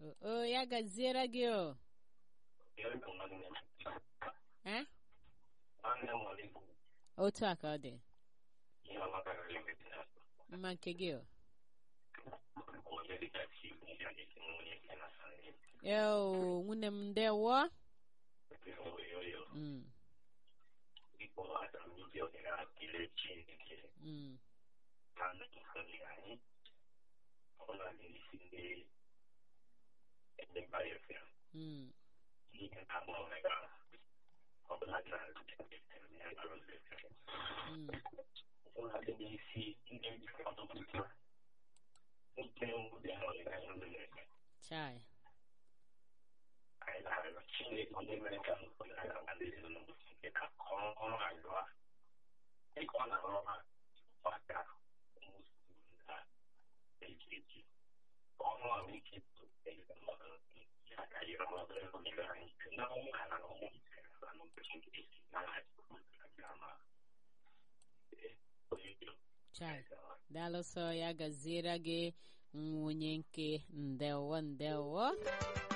o o, ya gaziere gị o Eh? otu a ka ọ dị mma nke gị o eo nwunye m ndewo Mm, mm, mm. Mm. Chai. Chai. Daalụ sọ ya gaziere gị nwunye nke ndewo ndewo